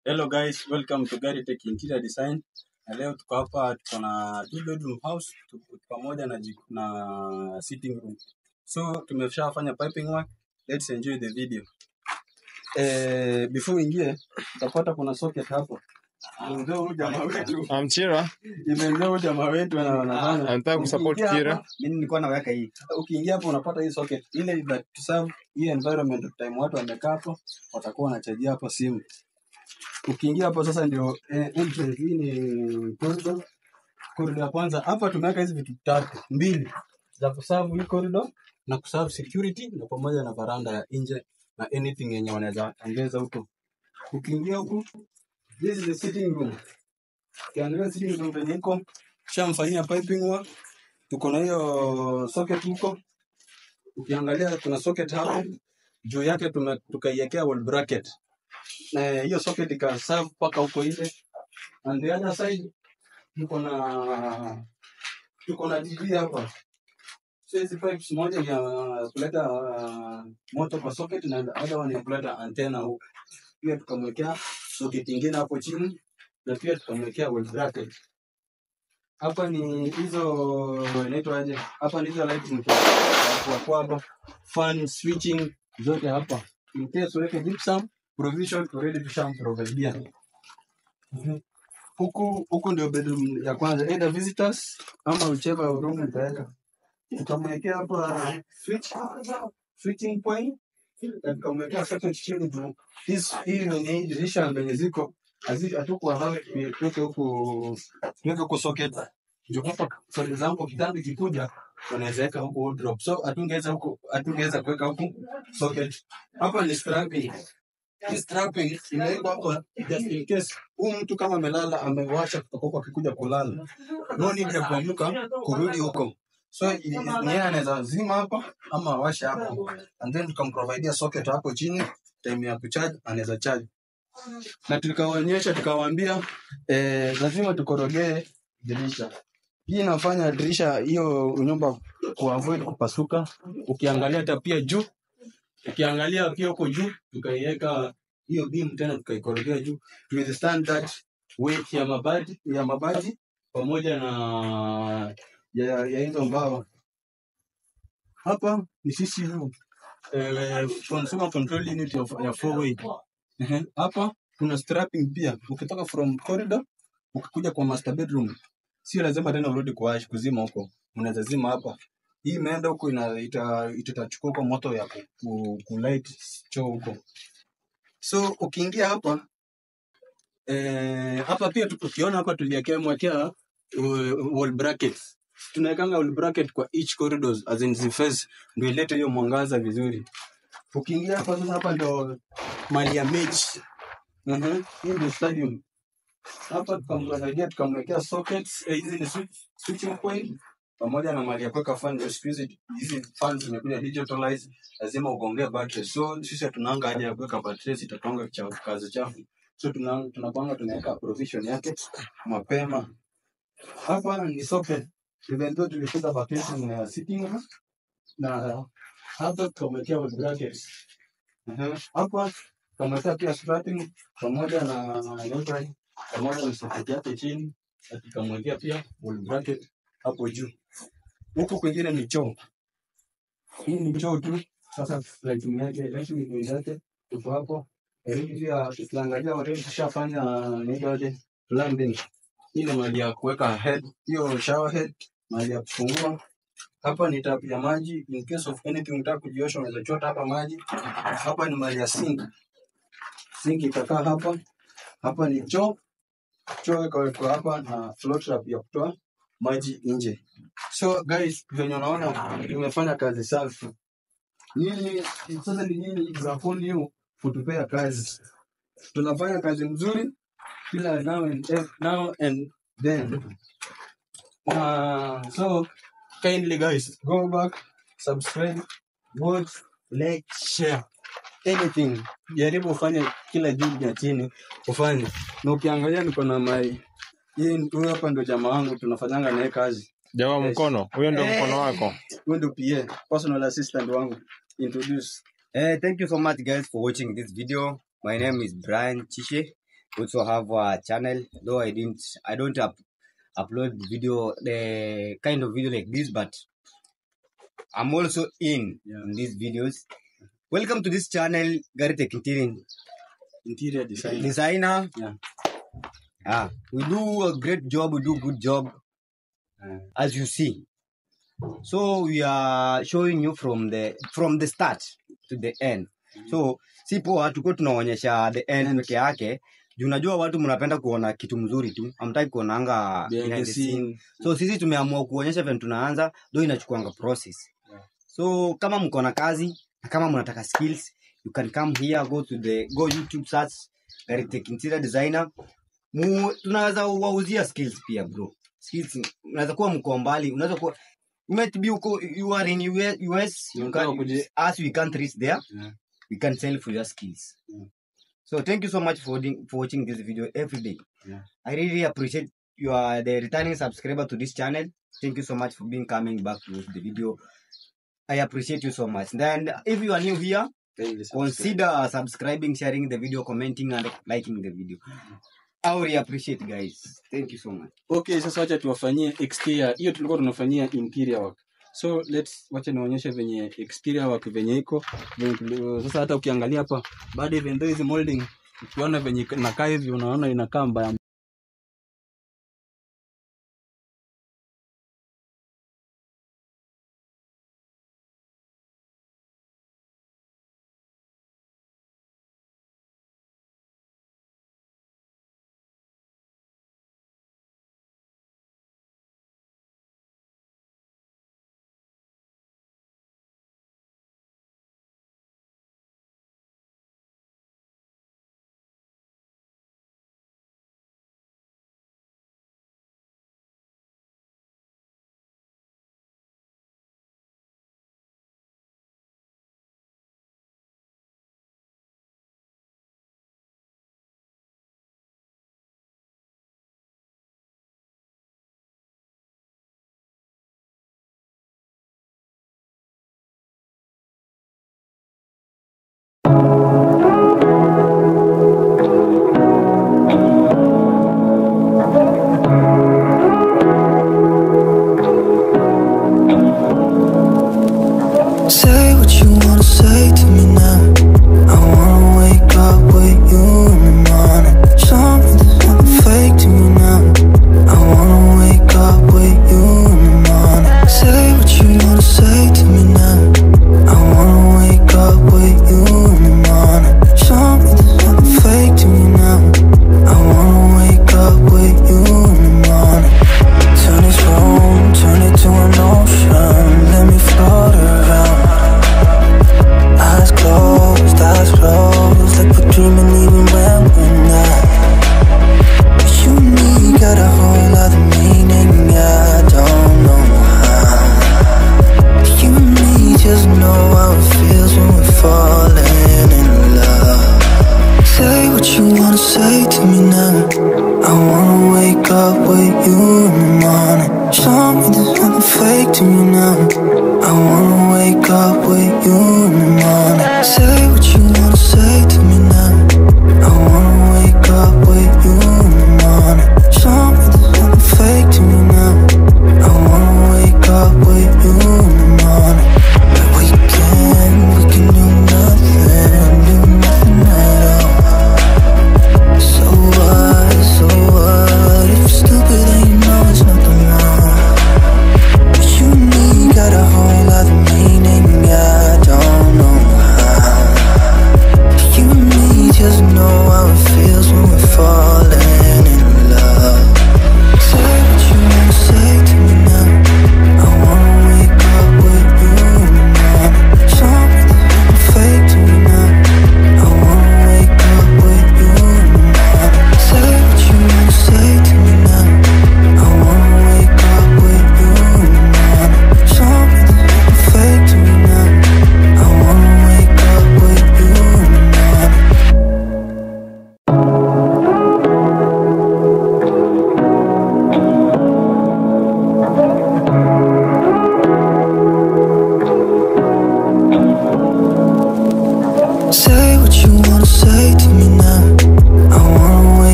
Hello guys, welcome to Gary Tech Interior Design. Na leo tuko hapa tuko na two bedroom house tuko pamoja na jiko na sitting room. So tumeshafanya piping work. Let's enjoy the video. Eh, before ingie utapata kuna socket hapo. Ndio huyu jamaa wetu. Amchira Imeingia huyu jamaa wetu na anafanya. anataka kusupport Ukiingia Kira. hapa, Mimi nilikuwa naweka hii. Ukiingia hapo unapata hii socket ile that to serve hii environment time watu wamekaa hapo watakuwa wanachajia hapo simu. Ukiingia hapo sasa ndio eh, entrance hii ni corridor. Corridor ya kwanza hapa tumeweka hizi vitu tatu, mbili za kuserve hii corridor na kuserve security na pamoja na varanda ya nje na anything yenye wanaweza ongeza huko. Ukiingia huku this is the sitting room. Ukiangalia sitting room penye iko shamfanyia piping work. Tuko na hiyo socket huko. Ukiangalia kuna socket hapo juu yake tume- tukaiwekea wall bracket na hiyo socket ikaserve mpaka huko nje. And the other side tuko na tuko na TV hapa. So hizi pipes moja ni ya kuleta uh, moto kwa socket na the other one ya kuleta antenna huko. Pia tukamwekea socket ingine hapo chini na pia tukamwekea wall bracket. Hapa ni hizo inaitwaje? Hapa ni hizo lighting kwa kwa hapa fan switching zote hapa. In case uweke gypsum provision already tushamprovidia. Mhm. Huku huku ndio bedroom ya kwanza, either visitors ama whichever room utaweka. Tukamwekea hapa switch switching point na tukamwekea socket chini juu. Hizi hii ni dirisha zenye ziko hazi- hatukuwa hawa tuweke huku tuweke huku socket ndio hapa for example kitanda kikuja unaweza weka huku wardrobe so hatungeweza huku hatungeweza kuweka huku socket hapa ni strapping hii strapping imewekwa hapa just in case huyu mtu kama amelala amewasha kutoka huko akikuja kulala no need ya kuamka kurudi huko so i- ni yeye anaweza zima hapa ama awashe hapo and then tukamprovidea socket hapo chini time ya kucharge anaweza charge na tukawaonyesha tukawaambia eh, lazima tukorogee dirisha hii inafanya dirisha hiyo nyumba kuavoid kupasuka ukiangalia hata pia juu ukiangalia pia huko juu tukaiweka hiyo beam tena tukaikorogea juu to withstand that weight ya mabati ya mabati pamoja na ya, ya hizo mbao hapa ni CCU eh, consumer control unit of, ya four way Ehe, hapa kuna strapping pia ukitoka from corridor ukikuja kwa master bedroom sio lazima tena urudi kuwash kuzima huko unaweza zima hapa hii imeenda huko ina ita- itachukua huko moto ya ku, ku, ku light choo huko so ukiingia hapa eh, hapa pia tu- ukiona hapa tuliwekea mwekea uh, wall brackets tunawekanga wall bracket kwa each corridors as in ziface ndio ilete hiyo mwangaza vizuri ukiingia hapa sasa hapa ndo mali ya mechi Mhm, hii ndio stadium hapa tukamwangalia tukamwekea sockets eh, hizi ni switch, switching point pamoja na mali ya kuweka fan ndio siku hizi hizi fan zimekuja digitalized lazima ugongee battery so sisi tunaanga haja ya kuweka battery zitatonga cha kazi chafu so tuna tunapanga tunaweka provision yake mapema hapa ni socket even though tulipiga vacation ya sitting room na hapa tukamwekea wall brackets Mhm. hapa tukamwekea pia strapping pamoja na neutral pamoja na socket yake chini na tukamwekea pia wall bracket hapo juu. Huku kwingine ni choo, hii ni choo tu. Sasa lighting yake lighting yake tuko hapo. Elimu pia tukiangalia already tushafanya nini plumbing. Hii ni mahali ya kuweka head, hiyo shower head, mahali ya kufungua. Hapa ni tap ya maji, in case of anything unataka kujiosha unaweza chota hapa maji. Hapa ni mahali ya sink, sink itakaa hapa. Hapa ni choo, choo ikawekwa hapa na float trap ya kutoa maji nje. So guys, venye unaona tumefanya kazi safi. Nyinyi sasa ni nyinyi example you kutupea kazi. Tunafanya kazi mzuri kila now and, then- now and then. Uh, so kindly guys, go back, subscribe, watch, like, share anything. Jaribu ufanye kila juu ya chini ufanye, na ukiangalia niko na mai hii, huyu hapa ndo jamaa wangu tunafanyanga naye kazi. Jawa Yes. mkono, huyo ndio mkono wako. Huyu ndo PA, personal assistant wangu. Introduce. Uh, thank you so much, guys, for watching this video. My name is Brian Chishe. also have a channel though i didn't i don't up, upload video the kind of video like this but i'm also in Yeah. in these videos welcome to this channel gary tech interior interior design designer Yeah. ah we do a great job we do good job uh, as you see so we are showing you from the from the start to the end so si poa tuko tunaonyesha the end End. peke yake juu unajua watu mnapenda kuona kitu mzuri tu amtaki kuonanga behind behind the the scene. scene so sisi tumeamua kuonyesha vile tunaanza though inachukuanga process Yeah. so kama mko na kazi na kama mnataka skills you can come here go to the go youtube search Garitech interior designer mu tunaweza wauzia skills pia bro skills unaweza kuwa mko mbali unaweza kuwa you might be uko you are in US, US you Unataka can, kuje- as we can't reach there Yeah. we can sell for your skills Yeah. so thank you so much for, doing- for watching this video every day Yeah. i really appreciate you are the returning subscriber to this channel thank you so much for being coming back to watch the video i appreciate you so much then if you are new here Kindly subscribe. consider subscribing sharing the video commenting and liking the video i really appreciate guys thank you so much okay sasa wacha tuwafanyie exterior hiyo tulikuwa tunafanyia interior work so let's wacha nionyeshe venye exterior work venye iko venye tuli- sasa hata ukiangalia hapa baada even though hizi molding ukiona venye inakaa hivi unaona inakaa mbaya Say what you wanna say to me now. I wanna wake up with you in the morning. Show me there's nothing fake to me now. I wanna wake up with you in the morning. Say what you wanna say to me now. I wanna wake up with you in the morning. Show me there's nothing fake to me now. I wanna wake up with you in the morning. Turn this room, turn it to an ocean. Let me float around. Eyes closed, eyes closed, like we're dreaming even when we're not. You and me got a whole other meaning, I don't know how. You and me just know how it feels when we're falling in love. Say what you wanna say to me now. I wanna wake up with you in the morning. Show me there's nothing fake to me now. I wanna wake up with you in the morning. Say what you wanna say to me now. I wanna wake up with you in the morning. Show me there's nothing fake to me now. I wanna wake up with you in the morning. But we can, we can do nothing, do nothing at all. So what, so what? If you're stupid, then you know it's nothing wrong. But you and me got a whole other meaning, I don't know how.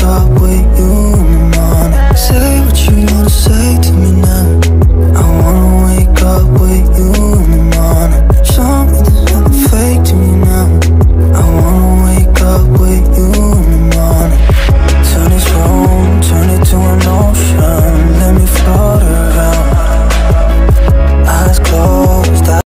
up with you